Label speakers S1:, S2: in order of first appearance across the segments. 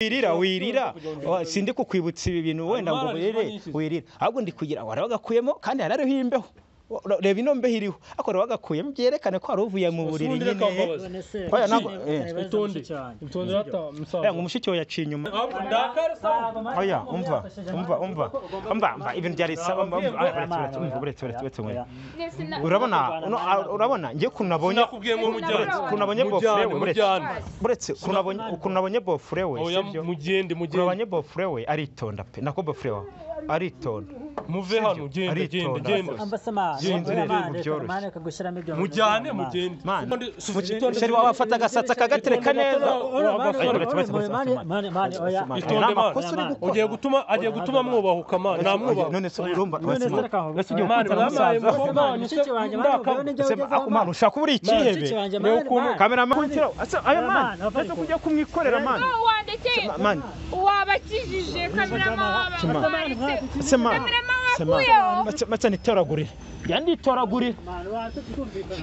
S1: wirira wirira Wa- sindi kukwibutsa ibi bintu wenda ngo
S2: Amara
S1: wirire
S2: nyinshi.
S1: wirira ahubwo ndi kugira ngo warabagakuyemo kandi hari ariho imbeho Wa- ra- reba ino mbeho iriho ariko warabagakuyemo byerekane ko wari uvuye mu buriri
S2: Usundi reka
S1: nyine
S2: mbabaze.
S1: Oya, ntabwo- eh.
S2: Utonde. Utonde data
S1: Eh, ngo
S2: musaza.
S1: umushiki we yaciye inyuma
S2: Ahubwo ndakara usanga.
S1: oya umva umva umva umva umva ibintu byarisaba umva umva Ah, uretse, uretse, umva, uretse, uretse, uretse, umva. urabona uno- ah, urabona njye ukuntu nabonye
S2: Nakubwiye ngo mujyane.
S1: ukuntu nabonye bofure
S2: Mujyane,
S1: we uretse-
S2: mujyane.
S1: uretse ukuntu nabonye- ukuntu nabonye bofure we
S2: Oya,
S1: sibyo ukuntu
S2: mugende, mugende.
S1: nabonye bofure we aritonda pe nako bofure wawe aritonda
S2: Muve hano, genda, genda,
S1: Aritonda.
S2: genda.
S3: Ambasamana,
S1: Sinzi neza
S3: oya mama,
S1: ibintu
S3: reka
S1: byoroshye.
S3: mama, reka gushyiramo ibyo
S2: Mujyane,
S3: mama.
S2: mugende.
S1: Mani,
S2: Utonde, utonde,
S1: sheri wawe afata agasatsi akagatereka
S2: Itonde,
S1: neza
S2: itonde,
S3: Ora, mani,
S2: Uretse,
S3: ora,
S2: uretse,
S3: ora, mani, mani, mani, oya.
S2: Itonde,
S1: nta makosa uri
S3: mani.
S1: gukora
S2: Ugiye gutuma, agiye gutuma mwubahuka man, namwubaha.
S1: none se urumva
S3: None se reka aho,
S1: ese ugiye
S3: oya,
S2: mani,
S1: gukundana n'umusaza
S2: mwabaye mubo-
S3: Ambasamana, mushiki wanjye, mani,
S2: Ndakabwa.
S3: ubwo n'ibyo
S1: Sema,
S3: wagezeho,
S1: ako mani ushaka ubura
S3: Mushiki
S1: ikihebe
S3: wanjye,
S2: Reba
S3: mani,
S2: ukuntu
S3: mani.
S1: kamera mani asa ayo
S3: Mani,
S1: mani
S3: wafate
S1: asa
S3: ku-
S1: kujya kumwikorera mani
S4: wandekeye
S1: mani
S4: wabakijije kamirama
S1: Sema.
S4: wabamanitse
S1: se mani
S4: kamirama
S1: se
S4: wakuyeho
S1: mani mace nitoragurira yanditoragurira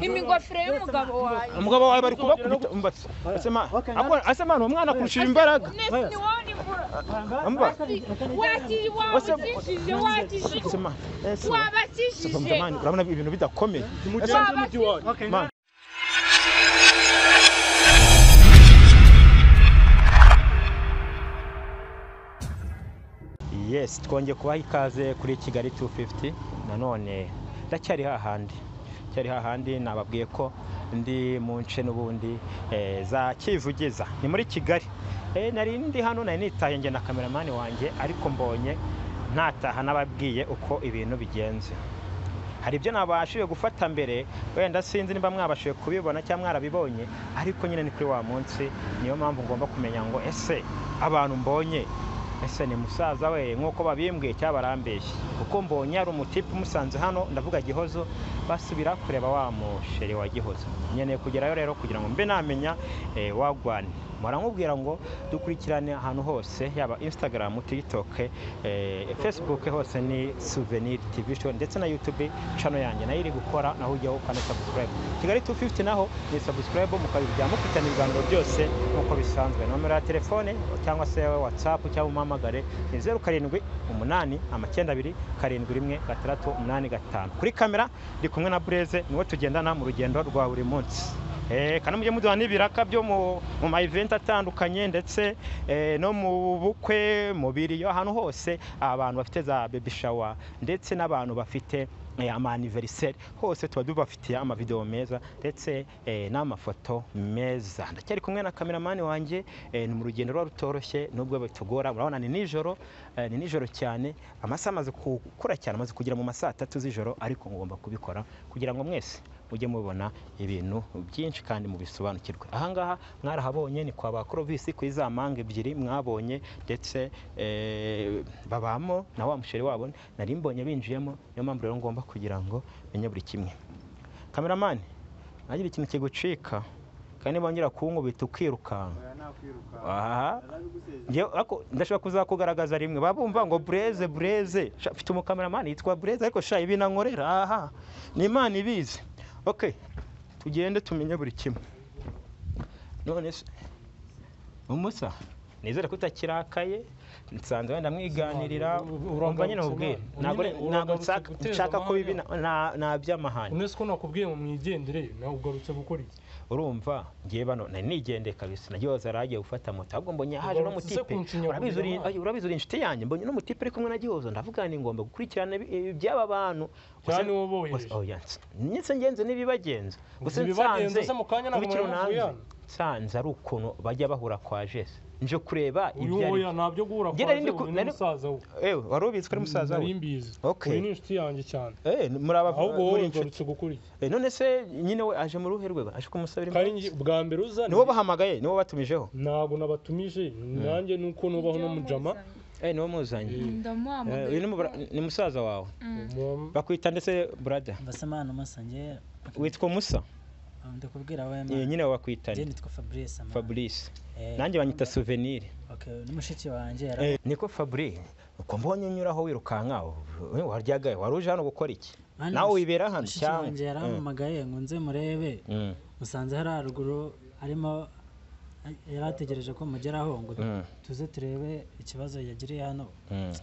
S4: imigofero y'umugabo wawe
S1: umugabo wawe bari kubakubita umbatse ase mani Ako- ase mani uwo mwana akurushije imbaraga
S4: nese ni wowe ni mura
S1: umva
S4: Waki- wabakijije
S1: se
S4: wakijije
S1: mani Eh, se mani
S4: wabakijije
S1: Mani, urabona ibintu bidakomeye
S2: Mugende, mujyi wanyu.
S1: mani yes twongeye kubaha ikaze kuri kigali 250 nanone ndacyari hahandi cyari hahandi nababwiye ko ndi mu nce n'ubundi eh, za kivugiza ni muri kigali Eh, nari ndi hano nari nitaye njye na kameramani wanjye ariko mbonye ntataha nababwiye uko ibintu bigenze hari ibyo nabashije gufata mbere wenda sinzi niba mwabashije kubibona cyangwa mwarabibonye ariko nyine ni kuri wa munsi niyo mpamvu ngomba kumenya ngo ese abantu mbonye ese ni musaza we nk'uko babimbwiye cyangwa barambeshye kuko mbonye hari umutipe umusanze hano ndavuga gihozo basubira kureba wa musheri wa gihozo nkeneye kugerayo rero kugira ngo mbe namenya eh, wagwani muramubwira ngo dukurikirane ahantu hose yaba instagram tiktok eh, facebook hose ni souvenir tv show ndetse na youtube channel yanjye nayo iri gukora naho ujyaho ukana subscribe kigali 250 naho ni subscribe mukabijya mukurikirana ibiganiro byose nk'uko bisanzwe nomero ya telefone cyangwa se whatsapp cyangwa umuhamagare ni 07 umunani amakenda abiri karindwi rimwe gatandatu umunani gatanu kuri kamera ndi kumwe na bureze niwe tugendana mu rugendo rwa buri munsi Eh, kandi mujye muduha n'ibiraka byo mu mu ma event atandukanye ndetse eh, no mu bukwe mu biriyo ahantu hose abantu bafite za baby shower ndetse n'abantu bafite eh, ama anniversaire hose tuba tubafitiye amavideo meza ndetse eh, n'amafoto meza ndacyari kumwe na kameramani wanjye eh, ni mu rugendo ruba rutoroshye nubwo bitugora murabona ni nijoro eh, ni nijoro cyane amasaha amaze gukura cyane amaze kugera mu ma saa tatu z'ijoro ariko ngomba kubikora kugira ngo mwese mujye mubona ibintu byinshi kandi mubisobanukirwe ahangaha mwarahabonye ni kwa ba Clovis kuri za manga ebyiri mwabonye ndetse eh, babamo na wa musheri wabo nari mbonye binjiyemo niyo mpamvu rero ngomba kugira ngo menye buri kimwe kameramani nagira ikintu kigucika kandi bongera kunkubita ukirukanka aha Njyewe ariko ndashobora kuzakugaragaza rimwe babumva ngo bureze bureze Sha, mfite umukameramani yitwa bureze ariko sha ibi nankorera aha ni imana ibizi okay tugende tumenye buri kimwe none se umusa nizere ko utakirakaye nsanze wenda mwiganirira urumva nyine mubwire ntabwo ntabwo nshaka- nshaka ko bibi na- na- na by'amahane
S2: Unesco nakubwiye ngo mwigendere, nawe ugarutse gukora iki?
S1: urumva ngiye bano nari nigendeye kabisa nagiye waza aragiye gufata moto ahubwo mbonye haje
S2: Ugarutse se
S1: n'umutipe
S2: kunshinya
S1: Urabizi uri-
S2: kugira
S1: oya, urabizi uri inshuti yanjye mbonye n'umutipe ari kumwe na gihozo ndavuga ni ngomba gukurikirana ibi- ibi by'aba bantu
S2: Cyane
S1: Gusa-
S2: wowe bohereje.
S1: gusa- oya, nsa- nyinshi ngenze n'ibibagenza gusa
S2: Ibibagenza se mu kanya ntabwo
S1: nkurikira
S2: muraba
S1: unanze.
S2: muvuyana?
S1: nsanze ari ukuntu bajya bahura kwa jese nje kureba
S2: Uyu
S1: ibyo ari
S2: oya ntabyo guhura
S1: Njye
S2: kwa
S1: nari ndi
S2: zo,
S1: ku-
S2: uyu ni
S1: nari-
S2: musaza we.
S1: ewe wari ubizi ko ari musaza
S2: Nari
S1: we
S2: mbizi.
S1: Okay.
S2: Uyu ni inshuti yanjye cyane.
S1: Eh, muri aba
S2: Ahubwo wowe
S1: muri inshuti
S2: ugarutse gukora iki?
S1: Eh, none se nyine we aje mu ruhe rwego aje kumusabira
S2: Kandi
S1: imbabazi?
S2: njye bwa mbere uza
S1: niwo bahamagaye niwo batumijeho
S2: ntabwo nabatumije nanjye nuko nubaho no mujama
S1: eh niwo muzanye Eh, uyu ni mu- ni musaza wawe
S2: Mwa-
S1: bakwita ndetse brada
S3: Ambasamana, masa, njye-
S1: witwa musa
S3: Ah, ndakubwira oya, mama.
S1: Eh, nyine
S3: Njye
S1: wabakwitana
S3: nitwa Fabrice, mama.
S1: fabrice
S3: Eh,
S1: nanjye banyita souvenir
S3: okay, n'umushiki wanjye yara-
S1: Eh, niko fabri uko mbonye unyuraho wirukanka we waryaga wari uje hano gukora iki
S3: Mani,
S1: nawe
S3: mushi-
S1: wibera hano
S3: mushiki
S1: cyangwa
S3: wanjye yarampamagaye ngo nze murebe
S1: Mm.
S3: musanze hari haruguru harimo yari ategereje ko mugeraho ngo
S1: Mm,
S3: tuze turebe ikibazo yagiriye hano
S1: mm,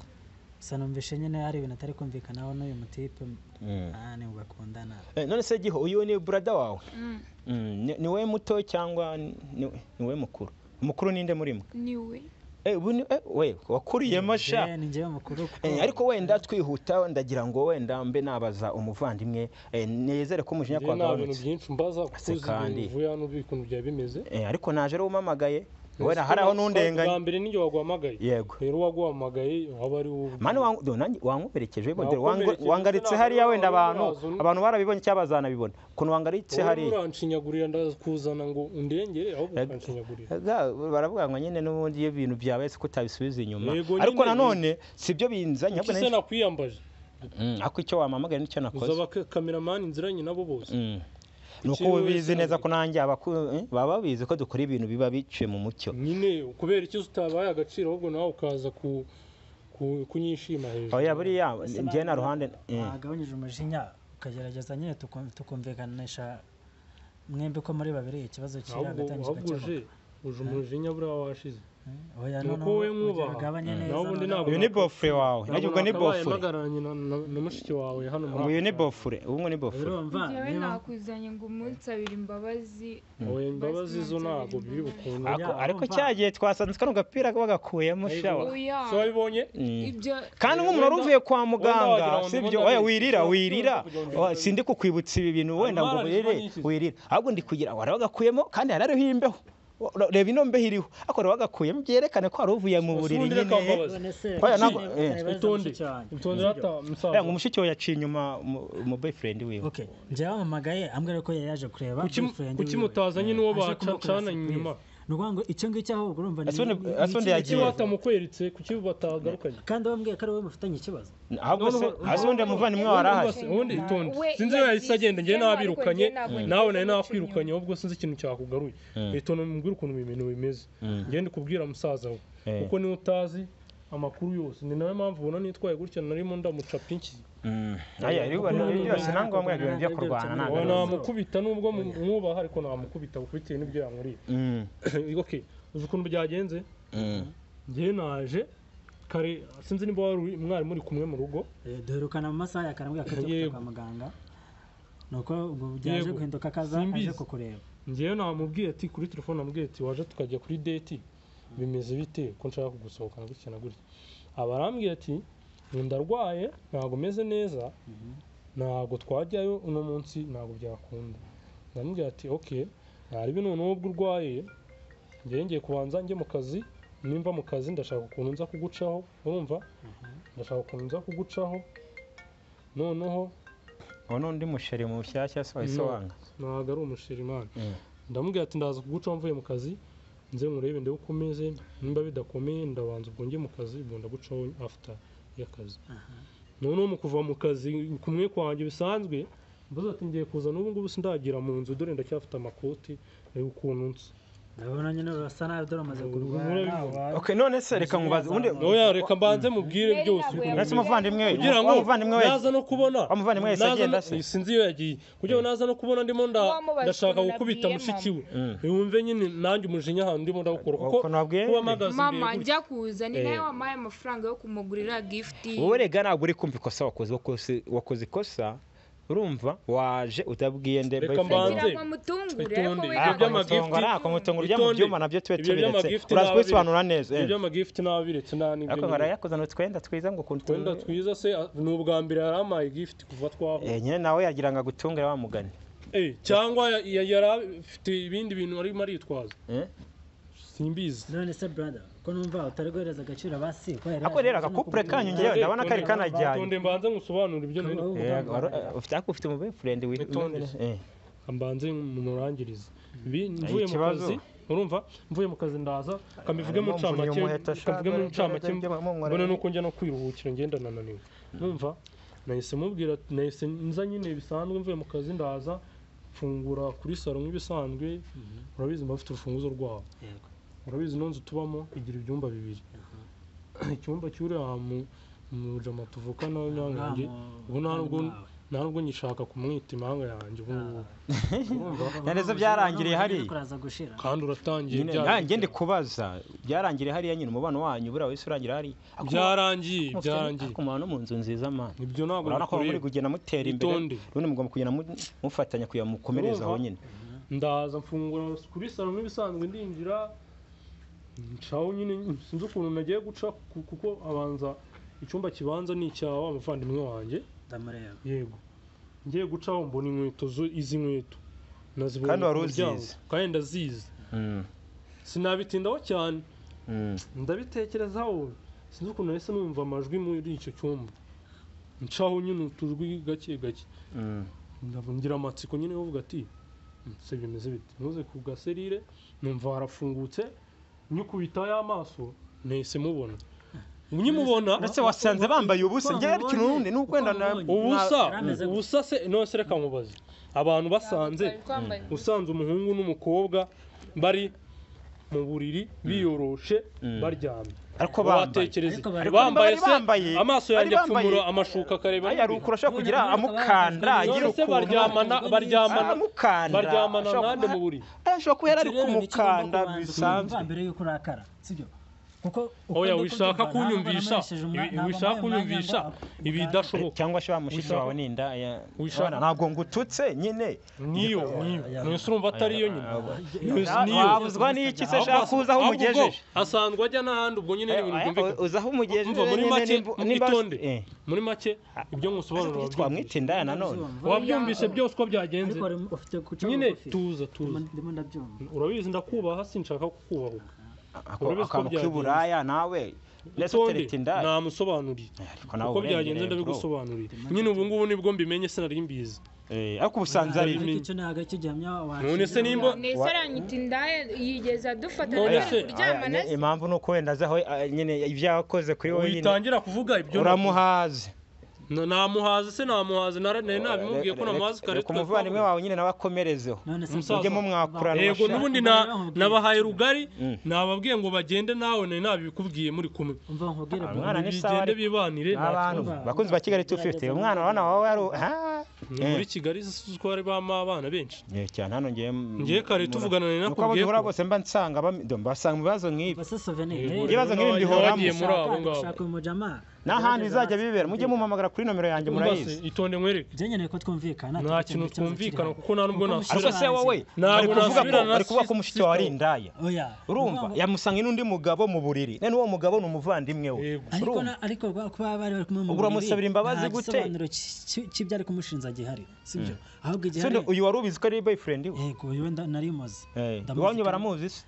S3: gusa numvishe nyine hari ibintu atari kumvikanaho n'uyu mutipe
S1: mm.
S3: ah nibwo bakundana
S1: Eh, none se giho uyu ni brada wawe
S4: Mm,
S1: Mm, ni- ni we muto cyangwa ni ni we mukuru mukuru ninde muri mwe
S4: niwe
S1: Eh, ubu ni- eh, we wakuriyemo sha
S3: Njyewe- ni njyewe mukuru kuko
S1: Eh, ariko wenda twihuta ndagira ngo wenda mbe nabaza umuvandimwe eh, nizere ko umujinya kwa
S2: njyewe nta bintu
S1: gabanutse
S2: byinshi mbaza kuko
S1: Ase
S2: uzi
S1: kandi.
S2: ibintu uvuye hano uzi ukuntu byaba bimeze
S1: Eh, ariko naje ari umamagaye wenda hari aho nundenganye
S2: bwa mbere nijye waguhamagaye
S1: yego
S2: rero uwaguhamagaye waba ari wowe
S1: mani wangu- do, nanjye wankomerekeje bo, dore wangu-
S2: Wakomerekeje,
S1: wangaritse
S2: ntabwo
S1: hariya
S2: uri
S1: wenda abantu
S2: wazun-
S1: abantu barabibonye cyangwa bazanabibona ukuntu wangaritse
S2: wowe
S1: hariya
S2: uranshinyagurira ndakuzana ngo undengere ahubwo
S1: Eg-
S2: ukanshinyagurira
S1: Ga- baravuga ngo nyine n'ubundi iyo ibintu byabaye se ko utabisubiza inyuma
S2: Yego, nyine
S1: ariko
S2: ni-
S1: nanone si byo binzanye
S2: kuki se nakwiyambaje
S1: Mm, ariko icyo wamamagaye nicyo nakoze
S2: uzaba kameramani inziranye nabo bose
S1: Mm. ni uko
S2: Ikintu
S1: uba ubizi
S2: wese
S1: neza ko
S2: navuga.
S1: nanjye abaku- eh, baba babizi ko dukora ibintu biba biciye mu mucyo
S2: nyine kubera icyo utabaye agaciro ahubwo nawe ukaza ku- ku- kunyishima hejuru
S1: oya buriya
S3: Ese
S1: njye na
S3: ntabwo-
S1: ruhande
S3: wagabanyije umujinya ukagerageza nyine tukum- tukumvikanisha mwembi ko muri babiri ikibazo kiri
S2: ahubwo
S3: hagati yanyu
S2: ahubwo uje
S3: kigakemuka
S2: uje umujinya buriya washize
S3: Eh, oya
S2: ni uko
S3: noneho
S2: wowe mwubaha.
S3: mugabanye
S1: Mm.
S3: neza
S2: Naho ubundi
S3: noneho.
S2: ntabwo
S1: uyu ni bofure wawe
S2: Ntabwo
S1: nanjye ubwo ni
S2: nakabaye
S1: bofure
S2: mpagararanye na- na- na mushiki wawe hano muri
S1: uyu ni
S2: Afurika.
S1: bofure ubwo ni bofure
S3: urumva
S4: njyewe
S3: niba
S4: nakwizanye ngo umunsabire imbabazi
S2: oya imbabazi zo ntabwo biri bukunde
S3: Ah,
S1: Ako- ariko
S3: urumva.
S1: cyagiye twasanze kano gapira bagakuyemo shawa
S4: oya
S2: so wabibonye
S1: Mm.
S4: ibyo
S1: kandi nk'umuntu wari
S2: Wenda-
S1: uvuye kwa
S2: wagira
S1: muganga
S2: ngo ndi
S1: sibyo
S2: bundi
S1: oya
S2: ari-
S1: wirira
S2: kugira ngo
S1: wirira
S2: ndi-
S1: Oya, sindi kukwibutsa ibi bintu wenda ngo
S2: Amara ni
S1: wirire
S2: nyinshi.
S1: wirira ahubwo ndi kugira ngo warabagakuyemo kandi hari ariho imbeho Ura- reba ino mbeho iriho ariko warabagakuyemo byerekane ko wari uvuye mu buriri
S2: ubundi reka
S1: nyine
S2: mbabaze
S3: none se
S1: Oya, ntabwo-
S3: ikibazo
S1: eh,
S3: ntibaza
S2: utonde
S3: mushiki wanjye.
S2: utonde
S3: Sibyo?
S2: data
S1: Eh, ngo
S2: musaza
S1: umushiki we yaciye inyuma mu- mu boyfriend wiwe
S3: Okay, njye wamamagaye ambwira ko yari yaje kureba
S2: Kuki-
S3: boyfriend
S2: kuki
S3: wiwe.
S2: mutazanye
S3: Eh,
S2: n'uwo
S3: aje
S2: baca-
S3: kumukorera
S2: cana
S3: surprise.
S2: inyuma?
S3: Ni ukuvuga ngo icyo ngicyo ahubwo urumva ni-
S1: Asundi-
S3: ni- ni
S1: asundi
S3: ikibazo.
S2: kuki
S1: yagiye.
S2: batamukweretse kuki batagarukaga
S3: kandi wambwiye ko ari wowe mufitanye ikibazo
S1: ahubwo se
S2: Noneho-
S1: hasi undi muvandimwe wari ahari
S2: ubundi itonde
S4: We
S2: sinzi iyo yahise
S4: yagiye
S2: agenda njyewe
S4: inyuma, ariko
S2: nabirukanye
S4: njye ntabwo
S2: nawe
S4: nigeze
S2: nari
S4: muca
S2: nakwirukanyeho ubwo sinzi ikintu cyakugaruye
S1: Mm.
S2: itonde mumbwire ukuntu ibi bintu bimeze
S1: Mm.
S2: njyewe ndi kubwira musaza we
S1: Eh.
S2: kuko niwe utazi amakuru yose ni nawe mpamvu ubona nitwaye gutya narimo ndamucapa inshyi
S1: Mm. Aya, iriho- iriho byose nta ngombwa ibintu byo kurwana nta
S2: Oya,
S1: ngaruka.
S2: namukubita nubwo mu- mwubaha ariko namukubita kuko bitewe n'ibyo yankoreye
S1: Mm.
S2: okay uzi ukuntu byagenze
S1: Mm.
S2: njyewe naje kare sinzi niba wari uri- mwari muri kumwe mu rugo
S3: Eh, duherukana mu masaha ya kare ambwira ko tujya
S2: Yego.
S3: kwa muganga nuko ubwo byaje
S2: Yego.
S3: guhinduka akaza aje
S2: Simbizi.
S3: kukureba
S2: njyewe namubwiye ati kuri telefone namubwiye ati waje tukajya kuri deti bimeze bite ko nshaka kugusohokana gutya na gutya aba arambwiye ati "Njye ndarwaye ntabwo meze neza ntabwo twajyayo uno munsi ntabwo byakunda ndamubwira ati ok ntarebe noneho ubwo urwaye njyewe ngiye kubanza njye mu kazi nimva mu kazi ndashaka ukuntu nza kugucaho urumva ndashaka ukuntu nza kugucaho noneho
S1: uwo ni undi musheri mushyashya se wahise
S2: No.
S1: wanga
S2: ntabwo ari umushirimani
S1: Mm.
S2: ndamubwira ati ndaza kugucaho mvuye mu kazi nze murebe ndebe uko umeze nimba bidakomeye ndabanza ubwo njye mu kazi ubwo ndagucaho after y'akazi noneho mu kuva mu kazi kumwe kwanjye bisanzwe mbaza ati ngiye kuza n'ubu ngubu sindagira mu nzu dore ndacyafite amakoti reba ukuntu nsa
S3: ndabona nyine basa nabi dore amaze
S2: Ubu
S3: kurwana
S2: murabibona.
S3: wa-
S1: okay none se reka nkubaze ubundi
S2: oya reka mbanze mubwire
S4: Mary
S2: byose
S4: ntabwo
S2: ukuntu
S1: Mbese
S2: bimeze.
S1: umuvandimwe we
S2: kugira ngo
S1: wa muvandimwe we
S2: naza no kubona
S1: Wa muvandimwe wese
S2: naza
S1: agenda
S2: no-
S1: se?
S2: sinzi iyo yagiye kugira ngo naza no kubona ndimo nda-
S4: Wamubaza
S2: ndashaka
S4: ukuntu
S2: gukubita
S4: nabwiye
S2: mushiki we
S1: Mm.
S2: yumve nyine nanjye umujinya ahantu ndimo ndawukura kuko
S1: Ukuntu wabwiye
S2: kuba
S1: nde?
S2: mpagaze imbere
S4: mama
S2: gutya-
S4: njya kuza ni nawe
S1: Eh.
S4: wampaye amafaranga yo kumugurira gifuti
S1: wowe rega ntabwo uri kumva ikosa wakoze wakoze- wakoze ikosa urumva waje utabwiye nde
S2: Reka
S1: boyfriend
S2: mbanze.
S4: kugira
S1: wawe.
S4: ngo mutungure ariko
S2: Itonde.
S4: we
S2: Ibyo
S1: Ah,
S2: by'amagifti-
S4: ntabwo
S1: kumutungura, kumutungura ujya mu
S2: Itonde.
S1: byuma nabyo
S2: Ibyo
S1: tubiretse
S2: by'amagifti
S1: uraza
S2: nabyo-
S1: kubisobanura neza eh.
S2: ibyo amagifti nababiretse nta
S1: ariko
S2: n'ibyo
S1: barayakoze ngo twenda twiza ngo ukuntu
S2: twenda
S1: turi-
S2: twiza se a- ni ubwa mbere yari amaye gifuti kuva twaho
S1: Eh, nyine nawe yagira ngo agutungire wa mugani
S2: Eh, cyangwa ya- ya- yari afite ibindi bintu arimo aritwaza
S1: Eh?
S2: simbizi
S3: none se brother ko numva utari guhereza agaciro abasi ko yari
S1: ako rero agakupure kanyu ngewe ndabona kari kanajyanye
S2: Itonde mbanze ngusobanure ibyo nari
S3: Kaba-
S1: Eh, wari- eh, ufite ariko ufite umubefurende
S2: Itonde. mbanze murangirize Ibi mvuye mu
S1: ikibazo.
S2: kazi urumva mvuye mu kazi ndaza kabivuge mu ncamake kabivuge mu ncamake mbona nuko njya no kwiruhukira ngenda nananiwe numva nahise mubwira nahise nza nyine bisanzwe mvuye mu kazi ndaza mfungura kuri salo nk'ibisanzwe urabizi mba mfite urufunguzo rwabo
S3: Yego.
S2: urabizi ino nzu tubamo igira ibyumba bibiri icyumba cy'uriya mu mujama tuvukana we
S3: Nta
S2: nyangange
S3: mu-
S2: ubu nta nubwo
S3: nta mu-
S2: nta nubwo nyishaka kumwita imanga yanjye ubu ngubu
S1: Nyanezo byarangiriye hariya.
S3: kuraza gushira
S2: kandi uratangiye
S1: Nyine
S2: bya-
S1: nanjye ndi kubaza byarangiriye hariya nyine umubano wanyu buriya wese urangira hariya Ako-
S2: byarangiye
S1: ako-
S2: byarangiye
S1: ako mubano mu nzu nziza mana
S2: ibyo ntabwo
S1: urabona ko muri
S2: bikureba
S1: kugenda mutera imbere
S2: Itonde.
S1: rundi mugomba kugenda mu- mufatanya kugira ngo mukomereze aho
S2: Urumva?
S1: nyine
S2: ndaza mfungura kuri salo nk'ibisanzwe ndinjira ncaho nyine sinzi ukuntu nagiye guca ku- kuko abanza icyumba kibanza ni icyawe umuvandimwe wanjye
S3: ndamureba
S2: yego ngiye gucaho mbona inkweto zo- izi nkweto nazibonye
S1: Kandi
S2: ku
S1: wari
S2: muryango.
S1: uzizi.
S2: kandi ndazizi
S1: Mm,
S2: sinabitindaho cyane
S1: mm.
S2: ndabitekerezaho sinzi ukuntu nahise numva amajwi muri icyo cyumba ncaho nyine utujwi gake gake
S1: Mm.
S2: Ndavu- ngira amatsiko nyine bavuga ati se bimeze bite ntuze ku gaserire numva harafungutse nyikubita y'amaso nahise mubona nkimubona
S1: ndetse wasanze bambaye ubusa njyewe ikintu ubundi ni ukwenda na
S2: ubusa
S1: na-
S3: Yarameze gute?
S2: ubusa se nose reka nkubaze abantu basanze
S4: Twari twambaye
S2: usanze umuhungu n'umukobwa bari mu buriri biyoroshe
S1: Mm.
S2: baryamye
S1: ariko bambaye
S2: watekereza
S3: Ariko bari-
S2: bambaye
S1: bari
S2: se
S1: bambaye.
S2: amaso
S1: Bari
S2: yanjye
S1: bambaye.
S2: apfumura amashuka akareba
S1: aya ari
S2: n'ibindi.
S1: ukuri ashobora kugira amukanda agira
S2: none se
S1: ukuntu
S2: baryamana baryamana
S1: amukanda
S2: baryamana
S1: ashobora
S2: nande
S1: kuba-
S2: mu buriri
S1: aya ashobora kuba yari ari
S3: Ikirere ntikigomba
S1: kumukanda
S3: kubanza
S1: bisanzwe
S3: kumva mbere yuko urakara sibyo kuko
S2: oya wishaka kunyumvisha ibi- wishaka kunyumvisha ibidashoboka
S1: cyangwa se wa mushiki
S2: Wishaka-
S1: wawe ni inda ya-
S2: Wishaka-
S1: Abana, ntabwo ngututse nyine
S2: niyo niyo mwese urumva atari iyo nyine Mwese
S1: Na-
S2: niyo
S1: wabuzwa n'iki se
S2: Ahubwo-
S1: shaka kuza aho
S2: ahubwo
S1: umugejeje
S2: ubwo asanzwe ajya n'ahandi ubwo nyine n'ibintu byumvikana
S1: uza aho umugejeje
S2: Umva, muri
S1: nyine
S2: make
S1: nimba- nimba-
S2: itonde
S1: eh.
S2: muri make ibyo nkusobanura
S1: twamwita indaya nanone
S2: wabyumvise byose uko byagenze
S3: ariko wari- ufite guca
S2: nyine
S3: bugufi.
S2: tuza tuza
S3: Ndimo- ndimo ndabyumva
S2: urabizi ndakubaha sinshaka kukubahuka
S1: Ako-
S2: Urabizi ko
S1: akantu
S2: byagenze.
S1: k'iburaya nawe ndetse
S2: utonde
S1: utereta indaya
S2: namusobanuriye
S1: Ariko nawe
S2: uko byagenze
S1: urengereye, bro.
S2: ndabigosobanuriye nyine ubu ngubu nibwo mbimenye sinari mbizi
S1: Eh, ariko ubusanzwe ari
S2: Nabimenya.
S3: icyo ntabwo aricyo gihamya wacu
S2: None se nimba-
S4: nese aranyita indaya yigeze adufata
S2: None
S4: nawe
S2: se-
S4: kuryama na se
S1: impamvu ni uko wenda azaho eh, nyine ibyo yakoze kuri wowe nyine
S2: witangira kuvuga ibyo
S1: uramuhaze
S2: Na- namuhaze se namuhaze nara- nari nabimubwiye ko
S1: Reka-
S2: namuhaze kare
S1: reka umuvandimwe wawe nyine nawe akomerezeho
S3: none se
S2: Umusaza.
S1: mujye mumwakurana
S2: yego
S1: amashati.
S2: n'ubundi na- nabahaye rugari
S1: Mm.
S2: nababwiye ngo bagende nawe nari nabikubwiye muri kumwe
S3: umva
S1: Ah,
S3: nkubwire bro.
S1: Umwana ni sawa
S2: bigende
S1: ariko.
S2: bibanire nta
S1: n'abantu
S2: kibazo.
S3: kibazo.
S1: bakunzi ba kigali 250 umwana urabona wawe ari u- ha?
S2: Ni muri kigali si ko hari bamo abana benshi
S1: Eh, cyane hano ngiye
S2: Ngiye kare tuvugana na
S1: nako
S2: nakubwiye
S1: duhura
S2: ko-
S1: bose mba nsanga bam- do, mbasanga ibibazo nk'ibi
S3: Umva se souvenir
S2: Yego,
S3: rero.
S1: ibibazo nk'ibi
S2: n'abagiye
S1: mbihoramo.
S2: muri abo
S3: Ushaka-
S2: ngabo.
S3: ushaka uyu mujama
S1: n'ahandi bizajya bibera mujye mumpamagara kuri nomero yanjye
S2: Umva se,
S1: murayizi
S2: itonde nkwereke
S3: Njye nkeneye ko twumvikana
S2: Nta
S3: tugakemura
S2: kintu
S3: ikibazo kiri
S2: twumvikana
S3: hano.
S2: kuko nta nubwo
S3: Kuko
S2: nasubira-
S1: ariko
S3: umusore
S1: se wowe
S3: arazi.
S1: bari
S2: Ntabwo
S1: kuvuga ko
S2: nasubirana na
S1: bari kuvuga ko
S2: sister.
S1: mushiki wawe ari indaya
S3: Oya.
S1: urumva
S3: Ni ukuvuga ngo-
S1: yamusanga n'undi mugabo mu buriri none uwo mugabo ni umuvandimwe we
S2: Yego.
S3: ariko
S1: urumva?
S3: na- ariko rwa- kuba bari bari kumwe mu
S1: Ubwo uramusabira
S3: buriri,
S1: imbabazi
S3: nta
S1: gute?
S3: gisobanuro ki- ki- cy'ibyari kumushinja gihari sibyo ahubwo
S1: Se
S3: igihari
S1: uyu wari ubizi ko ari boyfriend we
S3: yego uyu wenda nari muzi
S1: Eh,
S3: Ndamuzi
S1: iwanyu
S3: kandi-
S1: baramuzi se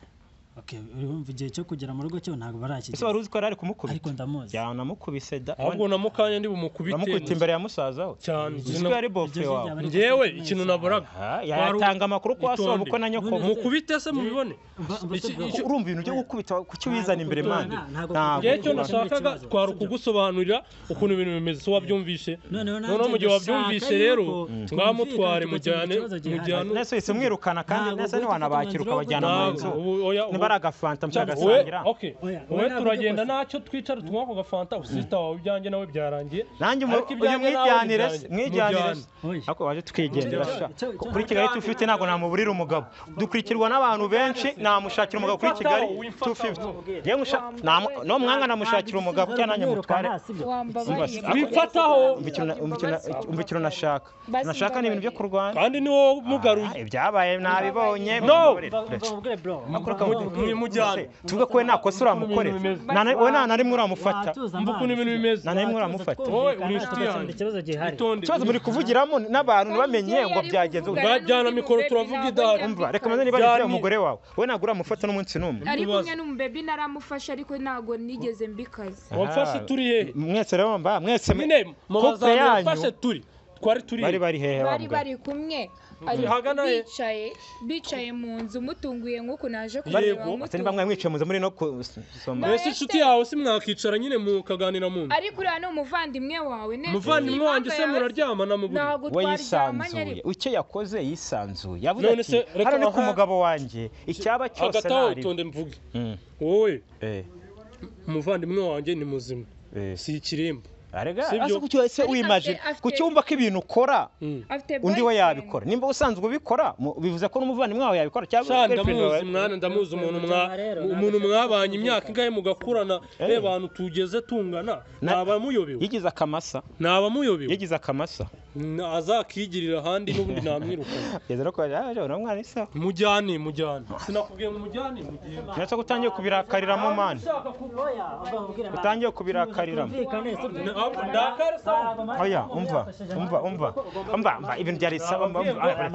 S3: Okay, urumva igihe cyo kugera mu rugo cyo ntabwo
S1: ese
S3: barakigera
S1: wari uzi ko yari ari
S3: ariko
S1: kumukubita
S3: ndamuzi
S1: cyane namukubise da
S2: ahubwo na mukanya ndi bumukubite
S1: namukubita imbere ya musaza we
S2: cyane
S1: uzi ko yari bofe
S3: Iryo
S1: wawe
S3: jwi
S2: ngewe ikintu naboraga
S1: Ah, yatanga amakuru ko wasohoba uko na nyoko
S3: Itonde.
S2: mukubite se mubibone
S3: Mba- mba
S2: Iki-
S3: tuvuga-
S2: iki-
S1: Ku- urumva ibintu byo gukubita kuki wizana imbere mande
S3: Ntabwo-
S1: ntabwo
S2: ngewe icyo
S3: Ntabwo-
S2: nashakaga
S3: Ntabwo-
S2: twari
S3: Ntabwo-
S2: ukugusobanurira ukuntu ibintu bimeze so wabyumvishe
S3: noneho nanjye
S2: noneho mu gihe
S3: ndashaka
S2: wabyumvishe
S3: yuko
S2: rero
S3: twumvikana
S2: mwamutware
S3: tugakemura
S2: mujyane
S3: ikibazo gihari.
S2: mujyane
S1: nese wese mwirukana kandi
S3: Ntabwo
S1: nese
S3: gufata
S1: ntiwanabakira
S3: umwanzuro wo
S1: ukabajyana mu
S2: ntabwo
S1: nzu
S2: ubu- oya, ubu-
S1: nibari agafanta
S2: cyangwa-
S1: mukagasangira
S2: we- okay.
S3: Oya,
S2: wowe
S3: oya, ntabwo
S2: turagenda
S3: byose.
S2: ntacyo twicara tunywa ako gafanta usita wawe ibyanjye nawe byarangiye
S1: nanjye umu-
S2: Ariko
S1: uyu
S2: ibyanjye nawe
S1: mwijyanire se
S2: nibyanjye.
S1: mwijyanire se
S3: Oya.
S1: ariko waje twigendera sha
S3: Cyo- cyo-
S1: kuri kigali tufite ntabwo namuburira umugabo dukurikirwa n'abantu benshi namushakira umugabo kuri kigali
S2: Wimfataho, wimfataho.
S1: 250 yewe musha- namu- no mwana namushakira umugabo cyangwa nanjye mutware
S4: wambabariye
S1: Ariko-
S2: wifataho
S1: umva ikintu na- umva ikintu na- umva ikintu nashaka
S4: Basi
S1: nashaka ni ibintu byo kurwanya
S2: kandi ni wowe mugaruye
S1: Ah, ibyabaye nabibonye
S2: No!
S1: mwimujyane
S2: mwimujyane.
S1: tuvuge ko we nta kosa uramukorera
S2: Ukuntu ibintu
S1: Nta na- we nta na rimwe uramufata
S2: mva ukuntu ibintu bimeze
S1: nta na rimwe uramufata
S2: Wowe uri inshuti yanjye.
S3: ikibazo gihari
S2: itonde
S1: ikibazo muri kuvugiramo n'abantu ntibamenye ngo byagenze gute.
S2: Bajyana mikoro, turavuga idari.
S1: umva reka maze niba
S2: Byari-
S1: ari umugore wawe we ntabwo uramufata n'umunsi n'umwe
S4: ari
S2: Ibibazo.
S4: kumwe n'umubebi naramufashe ariko ntabwo nigeze mbikaza
S2: wamfashe turi hehe
S1: mwese rero mba mwese
S2: nyine mu
S1: couple
S2: bazamini
S1: yanyu
S2: wamfashe turi twari turi
S1: bari
S2: hehe
S1: bari hehe
S4: bari
S1: babwa
S4: bari kumwe ari
S2: Hagana he?
S4: bicaye bicaye mu nzu mutunguye nk'uko naje kureba
S2: Yego.
S1: Ati niba
S4: mutunguye
S1: mwari mwicaye muze muri no kusoma
S2: mbese inshuti yawe se mwakicara nyine mukaganira mu nzu
S4: ariko uriya ni umuvandimwe wawe neza
S2: umuvandimwe wanjye se muraryamana mu buriri
S4: ntabwo
S1: we
S4: twaryamanye
S1: yisanzuye
S4: ariko
S1: icyo yakoze yisanzuye yavuze
S2: None
S1: ati
S2: se, reka
S1: hano ni ku
S2: aha-
S1: mugabo wanjye icyaba cyose
S2: hagati aho
S1: ntari
S2: utonde mvuge wowe
S1: eh,
S2: umuvandimwe wanjye ni muzima
S1: eh,
S2: si ikirimba
S1: arega
S2: Si ibyo.
S1: asa kucyo ese
S4: Ariko
S1: wimagine
S4: afite- afite-
S1: ku cyumba k'ibintu ukora
S2: Mm.
S4: afite
S1: undi we
S4: boyfriend.
S1: yabikora nimba usanzwe ubikora mu- bivuze ko n'umuvandimwe wawe yabikora cyangwa
S2: Sha
S1: girlfriend
S2: ndamuzi
S1: wawe
S2: mwana ndamuzi umuntu mwa
S3: Cyangwa rero,
S2: umuntu
S3: ntabwo
S2: mwabanye imyaka ingahe mugakurana
S1: Eh.
S2: eh bantu tugeze tungana
S1: Na-
S2: naba muyobewe
S1: yigize akamasa
S2: naba muyobewe
S1: yagize akamasa
S2: Na- azakigirira ahandi n'ubundi namwirukana
S1: yageze no kubaza "Ah, uriya mwana isa
S2: mujyane mujyane sinakubwiye ngo mujyane mujyane
S1: ndetse ko utangiye kubirakariramo mani utangiye kubirakariramo oya umva umva umva umva umva ibintu byari saba umva umva ah,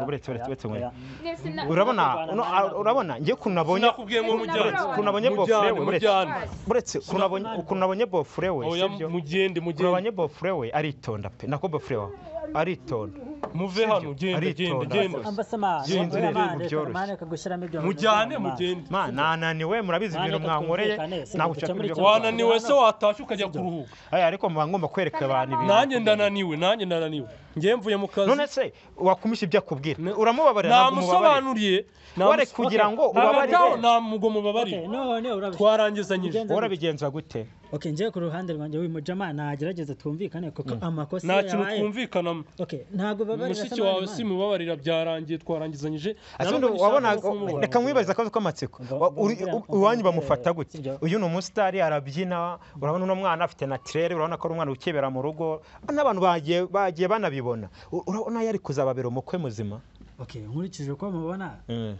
S1: buretse buretse umva buretse buretse buretse umva
S4: Nese na-
S1: urabona uno a- urabona ngiye ukuntu nabonye
S2: sinakubwiye ngo mujyane
S1: ukuntu
S4: Uretse
S1: nabonye bofure
S2: mujyane
S1: we buretse
S2: mujyane
S1: buretse ukuntu nabonye ukuntu nabonye bofure we
S2: oya
S1: sibyo
S2: mugende
S1: ukuntu
S2: mugende
S1: nabonye bofure we aritonda pe nako bofure wawe aritonda
S2: muve hano genda genda
S1: aritonda
S2: genda
S1: rwose.
S2: mujyane mugende
S1: ma nananiwe murabizi ibintu
S3: Nani
S1: mwankoreye
S3: tutumvikane, si
S1: ntabwo nshaka
S3: duce muri
S1: ibyo
S3: icyo
S1: kuvuga.
S3: kibazo.
S2: wananiwe se watashye ukajya kuruhuka
S1: Aya, ariko muba ngomba kwereka abantu ibintu
S2: nanjye ndananiwe nanjye ndananiwe ngiye mvuye mu kazi
S1: none se wakumisha ibyo akubwira
S2: Ne-
S1: uramubabarira ntabwo umubabarira
S2: namusobanuriye
S1: Wari kugira ngo ubabarire.
S2: ntabwo mubabarire twarangizanyije
S1: worabigenza gute
S3: njyewe ku ruhande rwanjye uyu mujama nagerageza twumvikane kuko amakosa
S2: nta kintu
S3: yabaye
S2: twumvikanamo
S3: Okay, ntabwo babarira
S2: mushiki
S3: Samani
S2: wawe
S3: Imana.
S2: simubabarira byarangiye twarangizanyije
S1: Ati
S2: Na
S1: undi
S2: none
S1: wabona
S2: nshaka kumubona.
S1: reka mwibaze akazi k'amatsiko
S3: Ngo-
S1: Wa- uri-
S3: ngo-
S1: u- iwanyu bamufata gute
S3: Sibyo.
S1: uyu ni umusitari arabyina urabona uno mwana afite natirere urabona ko ari umwana ukebera mu rugo n'abantu bagiye bagiye banabibona U- urabona yari kuzababera umukwe muzima
S3: Okay, nkurikije uko mubona
S1: Mm.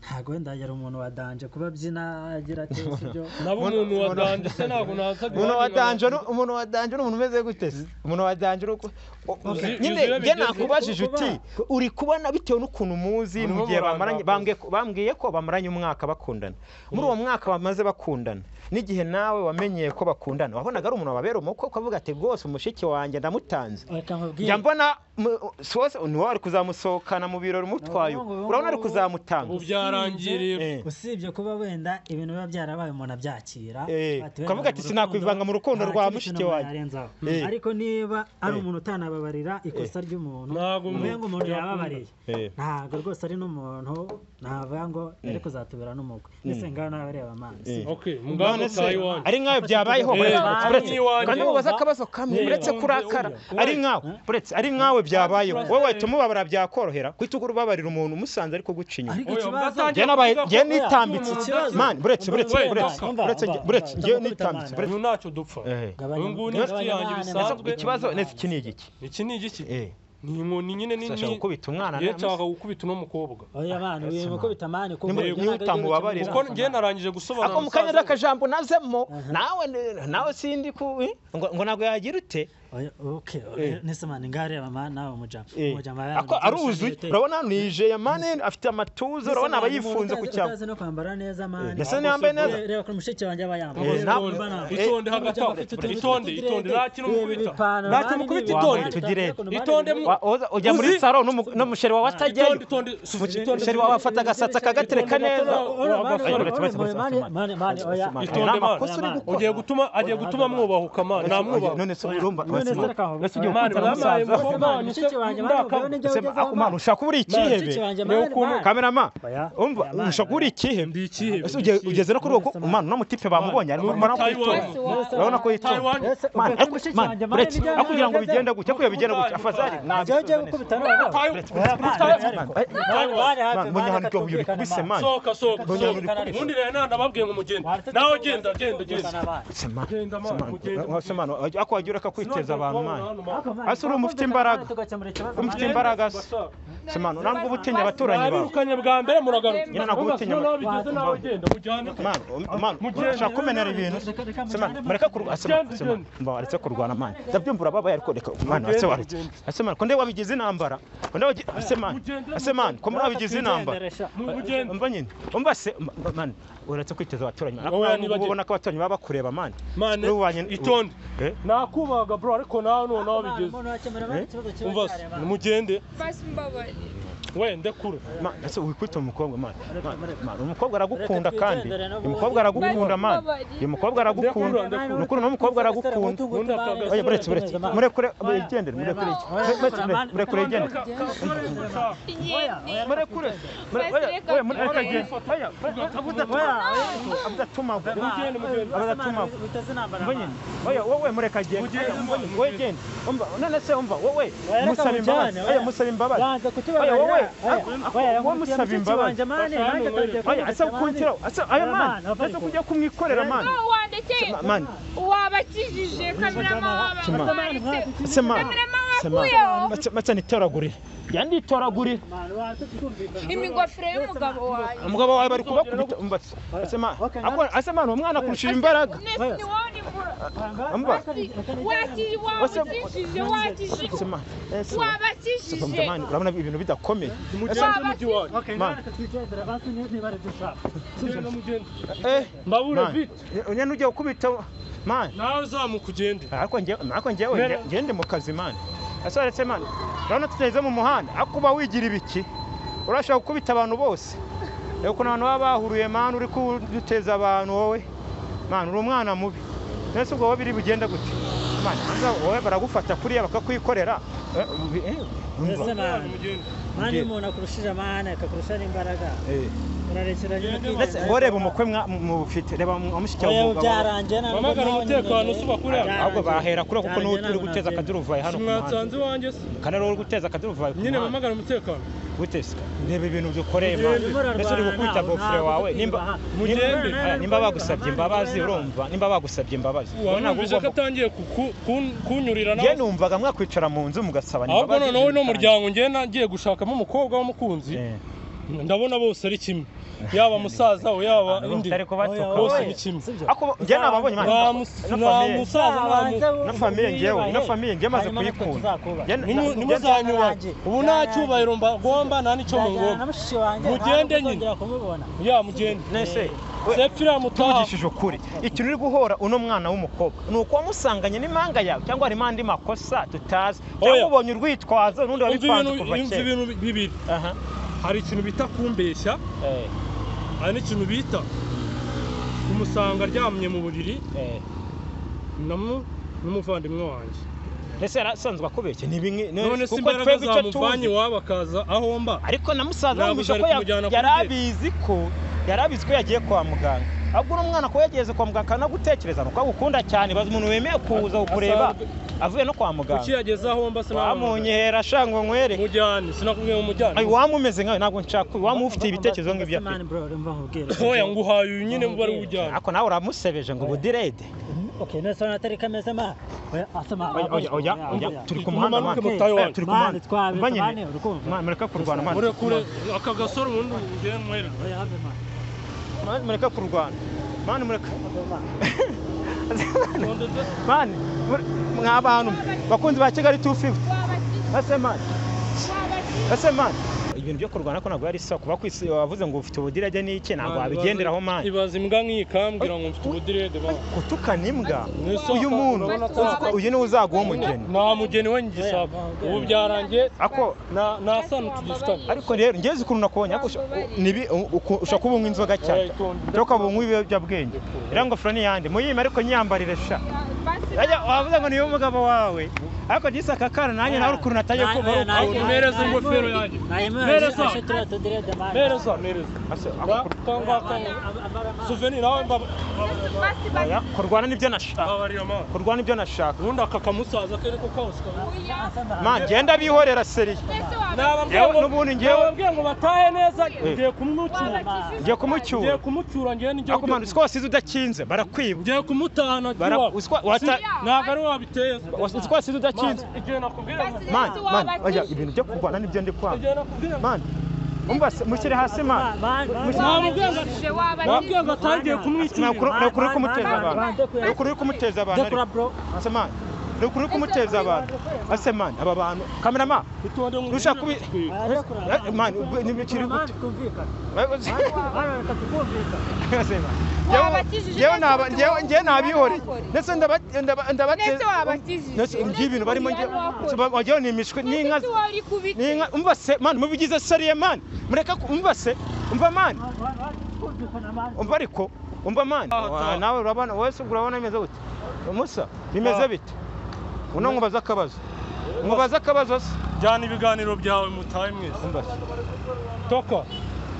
S3: ntabwo wenda yari umuntu wadanje kuba abyina agira ati sibyo
S2: nabo umuntu wa danje se ntabwo naza
S1: umuntu wa danje ni- umuntu wa danje ni umuntu umeze gute se? umuntu wa danje uri uku- o- o-
S2: Uzi-
S1: nyine
S2: yuzuye
S1: njye
S2: bigeze-
S1: nakubajije
S3: kuba-
S1: uti uri kubona bitewe n'ukuntu muzi
S2: Barimo
S1: mu gihe
S2: barandakaza.
S1: bamaranye bambwiye ko- bambwiye ko bamaranye umwaka bakundana muri uwo mwaka bamaze bakundana n'igihe nawe wamenyeye ko bakundana wabonaga ari umuntu wababera umukwe ukavuga ati rwose umushiki wanjye ndamutanze
S3: reka nkubwire
S1: njya mbona mu- sose niwe wari kuzamusohokana mu birori umutwaye
S3: Ubu ngubu-
S1: urabona ari kuzamutanga
S2: ubu byarangiriye
S1: Eh.
S3: usibye kuba wenda ibintu biba byarabaye umuntu abyakira
S1: Eh,
S3: ati, wenda
S1: ukavuga ati,
S3: mu rukundo
S1: "Sinakwivanga mu rukundo
S3: nta
S1: rwa
S3: kintu
S1: mushiki
S3: kintu
S1: wanjye."
S3: narenzaho."
S1: Eh.
S3: ariko niba ari
S1: Eh.
S3: umuntu utanababarira ikosa ry'umuntu
S2: Ntabwo
S3: umenga
S2: umuntu
S3: umuntu
S2: yakunda.
S3: yababariye
S1: Eh.
S3: ntabwo rwose ari n'umuntu navuga ngo yari kuzatubera n'umugwe ese ngaho nawe areba amazi
S1: Eh.
S2: okay
S1: None
S2: muganga
S1: se
S2: utaye wanjye
S1: ari nkawe byabayeho
S2: Eh,
S1: buretse-
S2: bamwe
S1: buretse
S2: iwanjye.
S1: kandi mubaza akabazo kamwe
S2: Eh,
S1: uretse
S2: bamwe
S1: kurakara
S2: uyu.
S1: ari nkawe buretse ari nkawe byabayeho
S2: Eh.
S1: wowe wahita umubabara byakorohera guhita ubabarira umuntu umusanze ariko guca inyuma
S3: ariko
S2: Oya,
S3: ikibazo
S2: mwatangiye
S1: Njye nabaye-
S2: kuvuga ko-
S1: njye nitambitse
S2: Oya,
S3: ikibazo.
S1: mani buretse buretse
S2: Wenda,
S1: buretse
S2: wamba,
S1: buretse
S3: wamba,
S1: buretse
S3: wamba,
S1: njye
S3: wamba,
S1: nitambitse
S3: wamba.
S1: buretse
S2: uyu ntacyo dupfa
S1: Eh.
S3: Gabanya-
S2: uyu nguyu ni inshuti
S3: gabanya
S2: yanjye
S3: amahane,
S1: Ese
S2: bisanzwe
S3: gabanya
S1: ikibazo
S3: amahane.
S1: nese iki ni igiki
S2: iki ni igiki
S1: Eh,
S2: ni inkoni nyine nini
S1: Sasha gukubita umwana
S2: Njye
S1: na-
S2: nshaka gukubita uno mukobwa
S3: oya bana uyu mukubita amani kuko
S1: Niba- niba utamubabarira.
S2: kuko njye narangije gusobanura
S1: ako mu kanya
S2: musaza we.
S1: n'akajambo nazemo nawe nawe sindi ku eh, ngo ngo ntabwo yagira ute
S3: Oya, okay, oya, nese mani ngaho areba amani nawe umujama
S1: Eh.
S3: umujama
S1: ako aruzuye urabona hano yijeye mani afite amatuza urabona aba yifunze ku cyapa
S3: utazi no kwambara neza mani
S1: Ndetse ntiyambaye neza.
S3: reba ko mushiki wanjye aba yambaye
S1: Eh,
S3: Reba
S1: ntabwo-
S3: ukuntu mbana.
S1: Eh,
S2: itonde hagati aho itonde itonde nta kintu mukubita nta kintu mukubita itonde
S1: Wambaye tugire.
S2: Itonde mu-
S1: Wa- oza- ujya muri
S2: Uzi?
S1: saro n'umu- n'umusheri wawe
S2: itonde
S1: atajyayo
S2: itonde suvuge itonde
S1: umusheri wawe afata agasatsi akagatereka neza Ni
S2: Itonde,
S1: amakosa uri
S3: mani.
S1: gukora.
S2: ugiye gutuma agiye gutuma mwubahuka man namwubahuka
S1: none se urumva
S3: ese
S1: ugiye ukunzana
S2: Mani, barabaye
S1: n'umusaza
S2: ngo-
S1: ako mana ushaka kuba uri ikihebe kamerama umva ushaka kuba uri ikihebe
S2: ndi ikihebe
S1: ese ugiye- ugeze no kuri uwo mana uno mutipe bamubonye ariko mbona ko
S2: Taiwan.
S1: yitonda urabona ko yitonda
S2: Taiwan.
S1: Mana, ariko mana, uretse aho kugira ngo bigende gutya kugira bigende gutya afazari
S3: ugiye gukubita noneho
S1: munyanuryo uyu bikubise mana
S2: sohoka sohoka
S1: Mbonye
S2: sohoka
S1: urikoresha.
S2: ubundi rero nta nababwiye ngo mugende nawe genda genda genda
S1: Se mana,
S2: Genda,
S1: se
S2: mana,
S1: mana,
S2: ugende.
S1: wa- se mana, ako wagira akakwiteza abantu mana
S3: ese uri umufite imbaraga umufite imbaraga
S1: imbaraga se. se mana ntabwo uba utinya abaturanyi bawe
S2: mwabirukanye bwa mbere muragaruka
S1: Nyine ntabwo utinya
S2: noneho bigeze nawe genda mujyane
S1: mana um- mana ushaka kumenera ibintu se mana mureke kurwana se mana se mana mba waretse kurwana mana ndabyumva urababaye ariko reka mana se waretse se mana ko nde wabigize intambara ko nde wabigize se mana se mana ko muri wabigize intambara
S2: mugende
S1: umva nyine umva se ma- ma- mana uretse kwiteza abaturanyi mana
S2: Wowe
S1: Ariko
S2: nibagirwe.
S1: ubona ko abaturanyi baba bakureba mana
S2: mane
S1: Uri ubanye-
S2: itonde
S1: Eh?
S2: nakubaga bro ariko nawe noneho bigeze umva mugende
S4: Basi mbabare.
S2: wende kure
S1: Ma- ese wikubita umukobwa mana Ma- ma- umukobwa aragukunda
S5: Reka
S1: kandi
S5: twigendere n'ubundi.
S1: uyu mukobwa aragukunda mana uyu mukobwa aragukunda
S2: Ndakunda, ndakunda.
S1: nukuri n'umukobwa aragukunda oya buretse buretse murekure yigendere murekure yigendere murekure yigendere murekure mure- oya, oya, mure- reka agende. Oya, oya, abudatuma
S2: Mugende, mugende.
S1: abudatuma mbonye oya wowe mureka agende wowe genda umva none se umva wowe
S5: reka
S1: musaba imbabazi
S5: mujyane, oya.
S1: oya musaba imbabazi oya asa kukuntiraho asa ayo mani asa kujya kumwikorera mani
S4: wandekeye
S1: Ma- mani
S4: wabakijije kamirama
S1: Kimana.
S4: wabamanitse
S1: se mani
S4: kamirama
S1: se
S4: wakuyeho
S1: mani mace nitoragurire yanditoragurire
S4: imigofero y'umugabo wawe
S1: umugabo wawe bari kubakubita umva se mani ase mani uwo mwana akurushije imbaraga
S4: nese ni wowe ni mura
S1: umva
S4: Waki- wabakijije
S1: se
S4: wakijije
S1: mani ese
S4: wabakijije
S1: mani urabona ibintu bidakomeye ese
S4: wabakijije
S1: mani eh
S2: mbabure
S1: mani
S2: vite
S1: unyana ujya gukubita mani
S2: nawe uzamuka ugende
S1: ariko ngewe ariko ngewe
S2: Mbere-
S1: nge- ngende mu kazi mani ese uretse mani urabona tutageze mu muhanda ariko uba wigira ibiki urashobora gukubita abantu bose reba ukuntu abantu baba bahuriye mani uri kuduteza abantu wowe mani uri umwana mubi mbese ubwo wowe biri bugenda gute mani hanze aho wowe baragufata kuriya bakakwikorera Eh, eh, umva.
S5: Ese mani. mani iyo umuntu akurushije amahane akakurusha n'imbaraga
S1: Eh,
S5: urarekeranye
S1: ndetse wowe reba umukwe mwa- mubufite reba mushiki wawe
S5: ubu
S1: umugabo wawe.
S5: byarangiye ntabwo
S2: Wamagana
S5: nawe nyine-
S2: umutekano usuba kuriya.
S5: Byarangiye.
S1: ahubwo bahera kure kuko n'uwo
S5: Byarangiye
S1: uri
S5: ntabwo
S1: guteza
S5: nabyemera.
S1: akaduruvayi hano ku muhanda
S2: mwatanze iwanjye se
S1: kandi ari wowe uri guteza akaduruvayi ku
S2: nyine
S1: muhanda
S2: bamagana umutekano
S1: gute se reba ibintu dukoreye mani
S5: Murarwana,
S1: mbese uri gukubita
S5: ntabwo
S1: bofure wawe nimba
S5: twibaha.
S1: nimba-
S2: Mugende.
S1: eh, nimba bagusabye imbabazi urumva nimba bagusabye imbabazi wowe ntabwo
S2: wamwumvise ko
S1: ugomba-
S2: atangiye kuku- kun- kunyurira
S1: njye
S2: nawe
S1: numvaga mwakwicara mu nzu mugasaba
S2: ahubwo
S1: imbabazi
S2: noneho uno muryango ngiye nagiye gushakamo umukobwa w'umukunzi
S1: Eh,
S2: ndabona bose ari kimwe yaba musaza we yaba
S1: abantu
S2: indi
S1: batari kubatuka
S5: Oya,
S2: bose
S5: oya.
S2: ni kimwe
S5: Sibyo?
S1: ariko njye nababonye mani
S2: nta
S1: na
S2: mus- nta
S1: famiye
S2: musaza nta mu-
S1: na famiye ngewe na famiye ngewe maze
S5: Hanyuma natwe
S1: kuyikunda
S5: tuzakubaha.
S1: Njye- na-
S2: Nimu-
S1: njye-
S2: ntimuzanyubahe ubu nta cyubahiro mba nta n'icyo
S5: Nzajyana na
S2: mungomba
S5: mushiki wanjye
S2: Mugende
S5: ntabwo
S2: nyine.
S5: nzongera kumubona
S2: ya mugende
S1: nese we,
S2: sepfira mutaha
S1: tuvugishije ukuri ikintu uri guhora uno mwana w'umukobwa ni ukuwamusanganye n'impanga yawe cyangwa harimo andi makosa tutazi cyangwa
S2: Oya.
S1: ubonye urwitwazo n'undi
S2: Umva
S1: wabipanze
S2: ibintu-
S1: kuva
S2: umva
S1: kera
S2: ibintu bibiri
S1: aha
S2: hari ikintu bita kumbeshya
S1: eh,
S2: hari n'ikintu bita umusanga aryamye mu buriri
S1: eh.
S2: namu n'umuvandimwe wanjye
S1: ese yari asanzwe akubeshya ni bimwe ni-
S2: none se
S1: kuko
S2: imbaraga
S1: twebwe icyo
S2: zamuvanye
S1: tuzi
S2: iwabo akaza aho mba
S1: ariko na musaza
S2: Ntabwo
S1: wumvise
S2: byari
S1: ko ya-
S2: kumujyana kuri
S1: yari
S2: date.
S1: abizi ko yari abizi ko yagiye kwa muganga ahubwo uno mwana ko yageze kwa muganga akanagutekereza nuko agukunda cyane bazi umuntu wemeye kuza kukureba
S2: Asanzwe-
S1: avuye no kwa
S2: kuki
S1: muganga
S2: yageze aho mba sinabona
S1: wamunyehera shango nkwere
S2: mujyane sinakubwiye ngo mujyane
S1: Ay, wamumeze nkawe ntabwo nshaka waba ufite ibitekerezo nk'ibyo afite
S5: Mani, bro, urumva nkubwire.
S2: ntoya nguhaye uyu nyine mba ari bujyane
S1: ariko nawe uramusebeje ngo budirede
S5: Okay, none se wanatari kameze ma? Oya, asa ma-
S1: oya oya oya oya
S5: oya.
S1: turi ku muhanda
S2: Mumanuke
S1: mwana.
S2: mutahe
S1: Eh, turi ku muhanda
S5: Mani, twabiretse,
S1: Mbanye-
S5: mani, urukumva?
S1: Mwana, mureke kurwana mwana.
S2: murekure aka gasore ubundi ugende mwereke
S5: Oya, have a man.
S1: Mwana, mureke kurwana mani mureke
S5: Have a man.
S1: mani mure- mwa bantu bakunzi ba kigali 250 ese mani ese mani ibintu byo kurwana ko ntabwo ari sawa kuba kwisi wavuze ngo ufite ubudirage n'iki ntabwo wabigenderaho mani
S2: ibaza imbwa nk'iyi kambwira ngo mfite ubudirede ba
S1: gutukana imbwa
S2: Ni sawa,
S1: uyu muntu
S2: urabona
S4: ko-
S1: uzi ko uyu niwe uzaguha umugeni
S2: nta mugeni we ngisaba ubu byarangiye
S1: ako
S2: na- nasana tugisitana
S1: ariko rero ngeze ukuntu nakubonye ariko usha- nibi uku- ushaka ubu inzoga cyane Toka ubu nk'ubu ibiyobyabwenge iriya ngofero ni iyande muyime ariko nyiyambarire sha Ajya, wavuze ngo niyo umugabo wawe ariko nise aka kana nanjye nawe ukuntu natajya
S5: Oya,
S1: kumva
S5: oya,
S1: ari
S5: nanjye-
S1: ukuntu-
S2: Mpereza ingofero yanjye
S5: Hanyuma
S2: Mpereza.
S5: ashe turiya tudirede, mani.
S2: mpereza mpereza
S1: Ase, ako
S2: Ba- kangwa kangwa suveni nawe mba
S1: kurwanya kurwana nibyo nashaka
S2: babarira mama
S1: kurwana nibyo nashaka
S2: ubundi aka kamusaza kere ko kawusi kawe
S1: man genda bihorera seri
S2: nababwiye ngo
S1: n'ubundi njyewe-
S2: nababwiye ngo batahe neza
S1: Eh.
S2: ngiye kumwucyura
S1: ngiye
S2: ngiye
S1: kumucyura
S2: kumucyura ngiye nijye
S1: ako man usiko wasize udakinze barakwiba
S2: ngiye kumutahana
S1: Bara- uswa- wata-
S2: ntabwo ari wabiteye
S1: usiko wasize udakinze
S2: igihe nakubwira ngo
S1: man man oya ibintu byo kurwana nibyo ndi kwanga
S2: igihe nakubwira ngo
S1: man umva se mushyire hasi man
S5: Mani, mani,
S2: nababwiye ngo atangiye kumwicurira
S1: ni ukuri uri kumuteza
S5: Mani,
S1: abantu
S5: mani, dokura-
S1: ni ukuri uri kumuteza abantu
S5: dokura,
S1: ariko.
S5: bro.
S1: ase man ni ukuri uri kumuteza abantu ase man aba bantu kamerama
S2: itonde mu
S1: Urusha kubi-
S5: Oya, dokura.
S1: Eh, mani, ubwo ni bikiri
S5: Mani, twumvikane.
S1: gute
S5: Mani, reka tukumvikane.
S1: Ase man.
S4: wabakijije
S1: ngewe
S4: neza
S1: naba-
S4: ufite
S1: ngewe- ngewe
S4: uwo-
S1: nabihoreye
S4: uwakoreye.
S1: ndetse ndaba- ndaba- ndabate-
S4: Ndetse wabakijije.
S1: ndetse iby'ibintu barimo
S4: Uretse
S1: ngewe-
S4: uwakoreye.
S1: ba- wagira ngo ni imishwi ni inka
S4: Ufite uwo uri kubite.
S1: ninka umva se mani mubigize seriye mani mureka ku- umva se umva mani umva ariko umva mani Wa- nawe urabona wese urabona bimeze gute musa bimeze
S2: Ah.
S1: bite uno nkubaza akabazo nkubaza akabazo se
S2: jyana ibiganiro byawe mutahe mwese
S1: umva se
S2: toka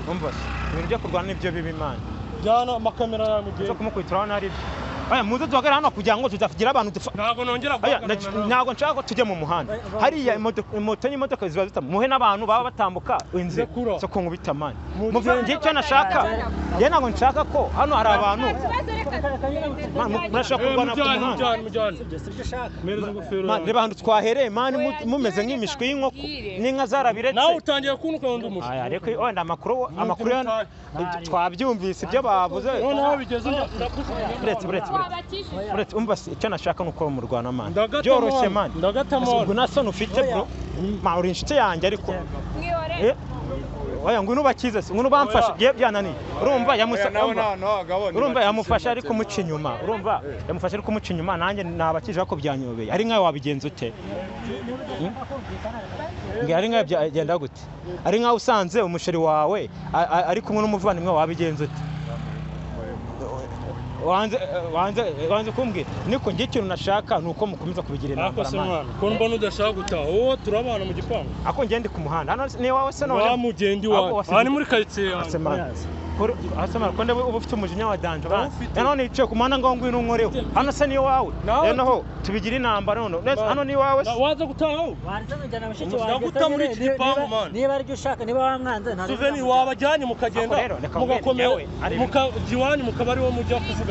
S1: umva se ibintu byo kurwana nibyo bibi mani
S2: jyana amakamera yawe mu gihe
S1: uza kumukubitira urabona ari byo aya muze duhagarare hano kugira ngo tuzagira abantu dupfa
S2: ntabwo nongera
S1: Aya,
S2: guhagarara nawe.
S1: ntabwo nshaka ko tujya mu muhanda hariya imoto- moto n'imodoka ziba zita muhe n'abantu baba batambuka inzira
S2: Ndakura.
S1: zo kunkubita mani
S2: Mu-
S1: muvuye ngiye icyo nashaka ye ntabwo nshaka ko hano hari abantu
S4: Ikibazo reka
S1: Man, mu- murashaka
S2: Eh,
S1: kurwana ku
S2: mujyane
S1: muhanda
S2: mujyane mujyane mpereza ingofero
S1: Man,
S2: yawe
S1: reba ahantu twahereye mani mu-
S4: Oya,
S1: mumeze
S4: njyewe
S1: nk'imishwi
S4: reka
S1: y'inkoko
S4: nkubwire.
S1: n'inka zarabiretse
S2: nawe utangiye kuba ukunda umuco
S1: Aya, ariko wenda amakuru amakuru yo- twabyumvise ibyo bavuze
S2: noneho bigeze unya- urakuze.
S1: buretse buretse buretse
S4: wabakijije.
S1: buretse umva se, icyo nashaka ni uko murwana mani
S2: Ndagata
S1: byoroshye
S2: mwana,
S1: mani
S2: ndagata mwana.
S1: ubwo nta soni ufite bro Ma, uri inshuti yanjye ariko
S4: Mwihorere.
S1: Eh, oya ngwino ubakize se ngwino ubamfashe ye byananiye urumva yamusa urumva- urumva yamufashe ariko umuca inyuma urumva yamufashe ariko umuca inyuma nanjye nabakije ariko byanyobeye ari nkawe wabigenza ute Mbwira, ari nkawe byagenda gute ari nkawe usanze umusheri wawe a- a- ari kumwe n'umuvandimwe wawe, wabigenza ute wanze wanze wanze kumbwira niko njye ikintu nashaka ni uko mukomeza kubigira inama
S2: Nakose mwana ko mbona udashaka gutaha wowe turabana mu gipangu
S1: ako ngende ku muhanda hano ni iwawe se
S2: wa
S1: none
S2: mugendi
S1: Ahubwo
S2: wawe
S1: wasize-
S2: aha ni muri karitsiye yawe
S1: asemana kuri asemana konde uba ufite umujinya wa danje bana
S2: Ndawufite.
S1: ya none yicaye ku muhanda ngo ngwino unkoreho hano se ni iwawe
S2: Nawe-
S1: ya naho tubigire intambara none none hano ni iwawe se
S2: Na- waza gutaha wowe
S5: warizanajyana bashiki
S2: Umushyira
S5: wanjye
S2: guta muri iki
S5: niba-
S2: gipangu,
S5: niba-
S2: man.
S5: niba aribyo ushaka niba wamwanze nta
S2: suveni wabajyanye mukagenda
S1: Ako rero, reka nkubwire,
S2: mugakomera
S1: yewe, ari-
S2: mukajya iwanyu mukaba ariwo mujya kuvugana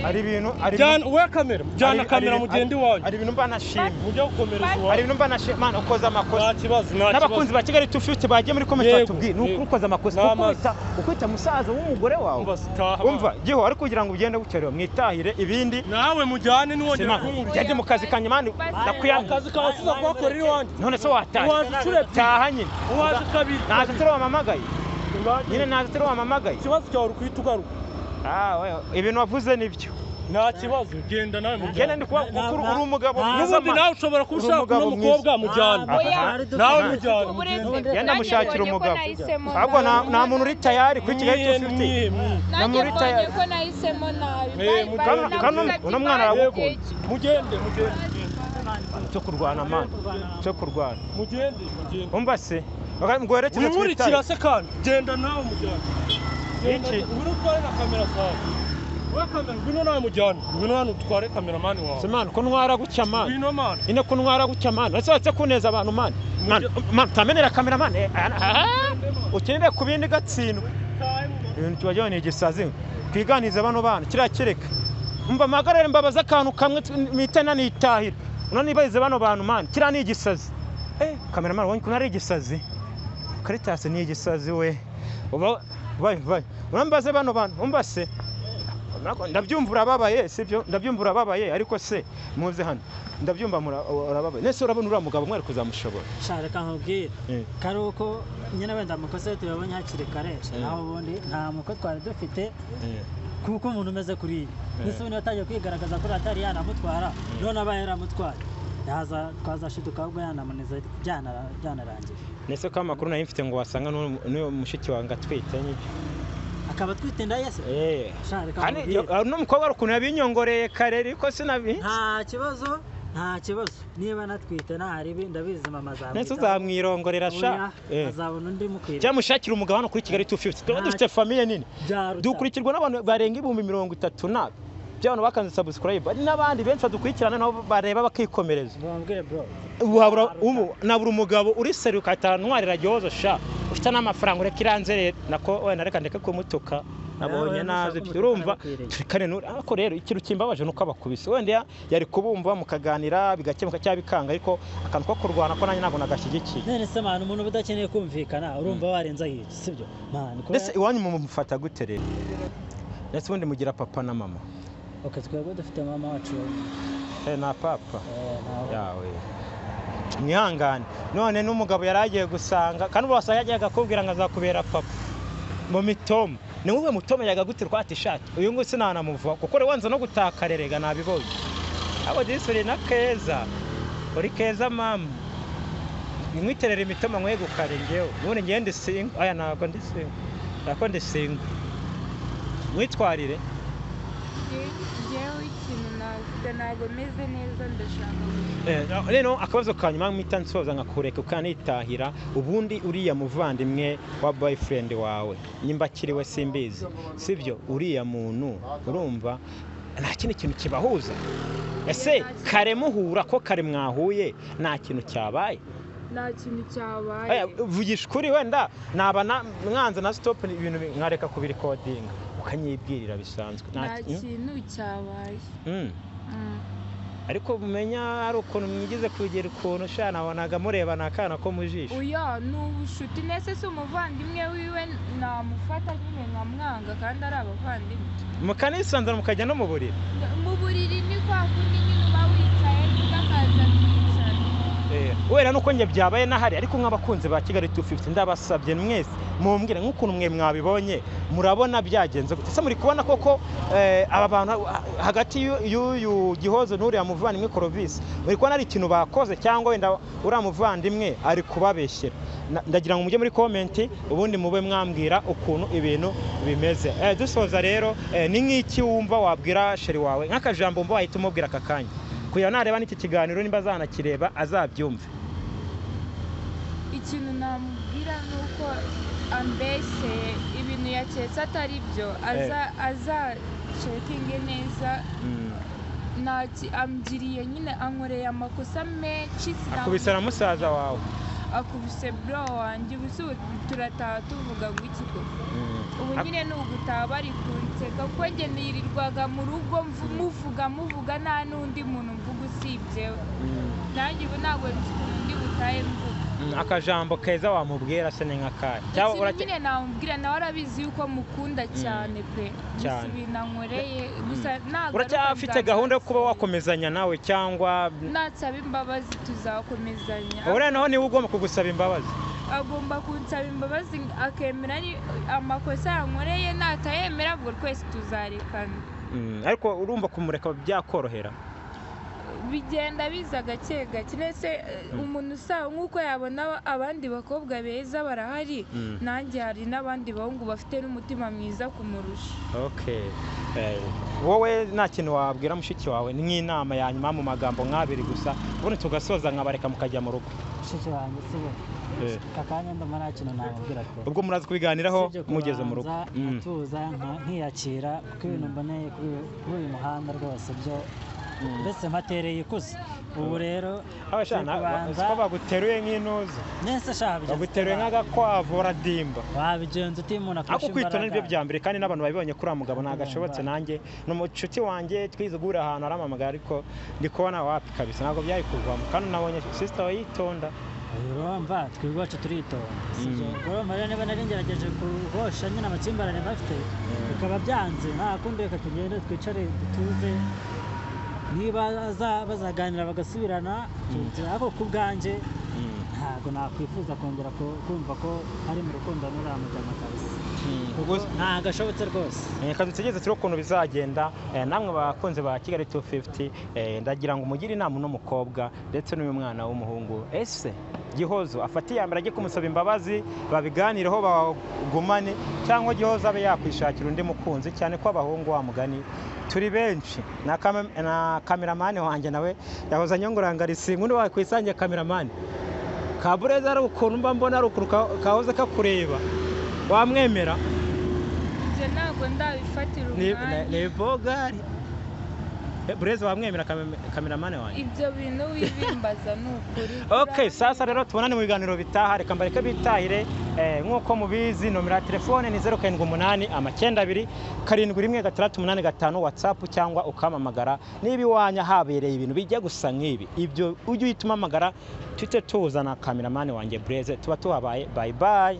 S1: hari ibintu hari
S2: jyana
S1: ibintu-
S2: we kamera jyana
S1: hari-
S2: kamera
S1: hari-
S2: mugendi
S1: hari-
S2: wanyu
S1: hari ibintu mba nashimye
S2: mujya gukomereza
S1: hari
S2: iwanyu
S1: ibintu mba nashimye mana ukoze
S2: nta
S1: amakosa
S2: kibazo nta
S1: n'abakunzi
S2: kibazo
S1: ba kigali tufite bagiye muri komenti
S2: Yego,
S1: batubwiye ni ukuri
S2: yego.
S1: ukoze amakosa
S2: Nta
S1: kuko
S2: mazi.
S1: uhita ukita musaza w'umugore wawe
S2: Umva, sitaha,
S1: umva giho ariko kugira ngo ugende bukerewe mwitahire ibindi
S2: nawe mujyane niwongera
S1: Simana,
S2: kumubwira
S1: jya jya mu kazi kanjye mani ndakuyanga
S2: akazi kawe tuza kuhakorera iwanyu
S1: none se wataye
S2: Uwaje inshuro ebyiri.
S1: taha nyine
S2: uwaje kabiri
S1: naza turi wamamagaye nyine naza turi wamamagaye
S2: ikibazo cyawe uri guhita ugaruka
S1: Ah, wewe, ibintu wavuze nibyo
S2: nta kibazo genda nawe
S1: genda ndi
S2: mujyane
S1: kuba kuko uri- uri umugabo
S2: n'ubundi nawe ushobora kuba
S1: Uri
S2: ushaka
S1: umugabo
S2: uno mukobwa mujyana
S4: Oya.
S2: nawe
S5: nawe
S2: mujyana
S4: Uburenze
S2: mugende
S4: bwanjye
S1: Yenda mushakira
S4: mbonye ko
S1: umugabo
S4: nahisemo
S1: ahubwo nta-
S4: nabi.
S1: nta muntu uri tayari kuri kigali
S2: mwihe
S1: tufite
S2: mwihe mwihe
S1: na
S4: Nanjye
S1: muri
S4: mbonye
S1: tayari
S4: ko nahisemo nabi.
S2: Eh,
S4: Bari-
S2: mujya-
S4: bari
S1: Kano-
S4: navuga
S1: kano-
S4: ati,
S1: uno mwana
S4: "Bari
S1: aragukunda."
S4: igihe cyo-
S2: mugende mugende
S1: cyo kurwana mani cyo kurwana
S2: mugende mugende
S1: umva se Baka- ngo werekeze ku
S2: wimurikira
S1: itara
S2: se kandi genda nawe mujyane
S1: Iki?
S2: Genda- ngwino utware na kamera zawe we kamera ngwino nawe mujyane ngwino hano utware kameramani
S1: Se
S2: wawe
S1: mani ko ntwara gutya mani
S2: ngwino mani
S1: ine ko ntwara gutya mani uretse uretse kuneza abantu mani mani mani, utamenera kamera mani eh, ah, ah, ukenere ku bindi gatsindwa ibintu tubajyaho ni igisazi twiganize bano bana kiriya kireka mba mpagarare mbabaze akantu kamwe tu- mpita nanitahira unanibarize bano bantu mani kiriya ni igisazi eh kameramani wabonye ukuntu ari igisazi karitasi ni igisazi we uba bayi bayi unambaze bano bantu umva se Nako- ndabyumva urababaye sibyo ndabyumva urababaye ariko se muze hano ndabyumva mura- urababaye nese urabona uriya mugabo mwari kuzamushobora
S5: reka nkubwire
S1: Eh.
S5: kari uko nyine wenda amakosa tuyabonye hakiri kare
S1: Eh.
S5: naho ubundi nta muko twari dufite
S1: Eh.
S5: kuko umuntu umeze kuri iyi ndetse ubundi watangiye kwigaragaza kuri atari yanamutwara none abaye yaramutwaye yaza twazashiduka ahubwo yanamunize byana- byanarangiye
S1: nese ko amakuru nari mfite ngo wasanga n'uwo- n'uwo mushiki wange atwite n'ibyo
S5: akaba atwite inda yese
S1: Eh.
S5: Sha, reka
S1: Kandi
S5: nkubwire.
S1: yo- hari n'umukobwa ari ukuntu yabinyongoreye kare ariko sinabizi
S5: nta kibazo nta kibazo niba anatwite ntahari ibi ndabizi mama azamwitaho.
S1: nese uzamwirongorera sha
S5: Oya,
S1: Eh.
S5: azabona undi mukwiriye
S1: cyangwa mushakire umugabo hano kuri kigali 250 tuba
S5: Nta-
S1: dufite famiye nini
S5: byaruta
S1: dukurikirwa n'abantu barenga ibihumbi mirongo itatu na by'abantu bakanze subscribe hari n'abandi benshi badukurikirana nabo bareba bakikomereza
S5: bambwire bro
S1: wabura ubu nabura umugabo uri seri ukahita ntwarira gihozo sha ufite n'amafaranga ureka iranze rero nako wenda reka ndeke kumutuka
S5: Nawe
S1: nabonye
S5: nushaka
S1: naze mfite
S5: umutuka
S1: urumva
S5: nakwirega.
S1: turikane n'uri ariko rero ikintu kimbabaje nuko abakubise wenda ya- yari kubumva mukaganira bigakemuka cyangwa bikanga ariko akantu ko kurwana ko nanjye ntabwo nagashyigikiye
S5: none se mwana umuntu uba udakeneye kumvikana urumva warenza hirya sibyo mwana ko
S1: ndetse iwanyu mumufata gute rero ndetse ubundi mugira papa na mama
S5: ok twebwe dufite mama wacu
S1: Eh, na papa
S5: eh, nawe.
S1: yawe mwihangane none n'umugabo yari agiye gusanga kandi ubu wasanga yagiye akakubwira ngo azakubera papa mu mitomo ni wowe mutomenyaga gute rwate ishati uyu nguyu sinanamuvaho kuko uri wanza no gutakarerega nabibonye abo disuri na keza uri keza mama nimwiterera imitoma mwegukare ngewe ubundi ngewe ndi singo aya ntabwo ndi singo nako ndi singo mwitwarire
S4: ngewe ikintu navuga ntabwo meze neza ndashaka gusa
S1: Eh, rero akabazo ka nyuma mpita nsoza nkakureka ukanitahira ubundi uriya muvandimwe wa boyfriend wawe nimba akiri we simbizi sibyo uriya muntu urumva nta kindi kintu kibahuza ese kare muhura ko kare mwahuye nta kintu cyabaye
S4: nta kintu
S1: Eh,
S4: cyabaye
S1: vugisha ukuri wenda naba na- mwanze na stop ibintu bi- nkareka kubirikodinga ukanyibwirira bisanzwe Nta
S4: nta
S1: ki-
S4: kintu cyabaye
S1: Mm.
S4: Mm.
S1: ariko mumenya hari ukuntu mwigize kugera ukuntu sha nabonaga murebana akana ko mu jisho
S4: oya ni ubushuti nese si umuvandimwe wiwe namufata nyine nkamwanga kandi ari abavandimwe
S1: mukanisanzura mukajya no mu buriri
S4: mu buriri ni kwa kundi nyine uba wicaye undi akaza akicara
S1: wera nuko njye byabaye n'ahari ariko nk'abakunzi ba kigali 250 ndabasabye mwese mumbwire nk'ukuntu mwe mwabibonye murabona byagenze gute ese muri kubona koko eh, aba bantu ha- hagati y'u- y'uyu gihozo n'uriya muvandimwe korovisi muri kubona ari ikintu bakoze cyangwa wenda uriya muvandimwe ari kubabeshyera Na- ndagira ngo mujye muri komenti ubundi mube mwambwira ukuntu ibintu bimeze Eh, dusoza rero eh, ni nk'iki wumva wabwira sheri wawe nk'akajambo wumva wahita umubwira aka kanya kugira ngo nareba n'iki kiganiro nimba azanakireba azabyumve
S4: ikintu namubwira ni uko ambeshyeye ibintu yaketse atari byo aza- azacekinge neza ntaki ambwiriye nyine ankoreye amakosa menshi
S1: akubise na musaza wawe
S4: akubise bro wanjye ubu se ubu turataha tuvuga ngo iki koko ubu nyine ni ugutaha bari kunseka kuko njye nirirwaga mu rugo mvu- muvuga muvuga nta n'undi muntu mvuga usibyewe nanjye ubu ntabwo mfite undi butahe mvuga
S1: Mm, akajambo keza wamubwira se ni nk'akaya cyangwa
S4: ikintu
S1: urake-
S4: nyine namubwira nawe arabizi yuko mukunda cyane pe gusa
S1: Cyane.
S4: ibintu ankoreye gusa nagaruka
S1: uracyafite
S4: nzabimwibasira.
S1: gahunda yo kuba wakomezanya nawe cyangwa
S4: nansaba imbabazi tuzakomezanya
S1: ubu noneho niwe ugomba kugusaba imbabazi
S4: agomba kunsaba imbabazi akemera ni- amakosa yankoreye natayemera ubwo twese tuzarekana
S1: Mm, ariko urumva kumureka byakorohera
S4: bigenda biza gake gake ndetse eh, umuntu usaba nk'uko yabona abandi bakobwa beza barahari
S1: Mm.
S4: nanjye hari n'abandi bahungu bafite n'umutima mwiza kumurusha
S1: Okay. Eh, wowe nta kintu wabwira mushiki wawe ni nk'inama ya nyuma mu magambo nk'abiri gusa ubundi tugasoza nkabareka mukajya mu rugo
S5: mushiki wanjye si we
S1: Eh.
S5: aka kanya ndumva nta kintu namubwira ko
S1: ubwo muraza kubiganiraho mugeze mu rugo Mm.
S5: atuza nkiyakira kuko ibintu mboneye kuri- kuri uyu muhanda rwose byo mbese mpatereye ikuzo ubu rero
S1: abashana
S5: turi kubanza
S1: ko baguteruye nk'intuza
S5: nese shaha
S1: baguteruye nk'agakwavu uradimba
S5: wabigenza uti umuntu
S1: ariko
S5: akurusha
S1: kwitona
S5: imbaraga
S1: nibyo bya mbere kandi n'abantu babibonye kuri uriya mugabo ntagashobotse nanjye ni umucuti wanjye twize guhurira ahantu hari amamagara ariko ndi kubona wapi kabisa ntabwo byari kuvamo kandi unabonye sisita we yitonda
S5: urumva twebwe iwacu turitonda sibyo
S1: Mm.
S5: urumva rero niba nari ngerageje kuhosha nyine amakimbirane bafite bikaba byanze nta kundi reka tugende twicare dutuze niba aza- bazaganira bagasubirana tuzi- ariko ku bwanjye ntabwo nakwifuza kongera ku- kumva ko ari mu rukundo n'uramujyana kabisa
S1: Ubwo-
S5: ntabwo ashobotse rwose
S1: Eh, kazi tutegereze turi ukuntu bizagenda eh, namwe bakunze ba kigali 250 eh, ndagira ngo mugire inama uno mukobwa ndetse n'uyu mwana w'umuhungu ese gihozo afate iya mbere ajye kumusaba imbabazi babiganireho bagumane cyangwa gihozo abe yakwishakira undi mukunzi cyane ko abahungu wa mugani turi benshi na, kam- na kameramani wanjye nawe yahoze anyongorangarisinga undi wakwisangiye kameramani kabureza ari ukuntu mba mbona ari ukuntu ka- kahoze kakureba wamwemera
S4: ibyo ntabwo ndabifatira
S1: ni
S4: umwanya
S1: ni- ni bogari Eh, bureze wamwemera kamera- kameramani wanjye
S4: ibyo bintu wibimbaza ni ukuri
S1: ok sasa rero tubonane mu biganiro bitaha reka mbareke bitahire Eh, nk'uko mubizi nomero ya telefone ni 078 amacyenda abiri karindwi rimwe gatandatu umunani gatanu watsapu cyangwa ukamamagara niba iwanya habereye ibintu bijya gusa nk'ibi ibyo ujye uhita umamagara tujye tuza na kameramani wanjye bureze tuba tuhabaye bayi bayi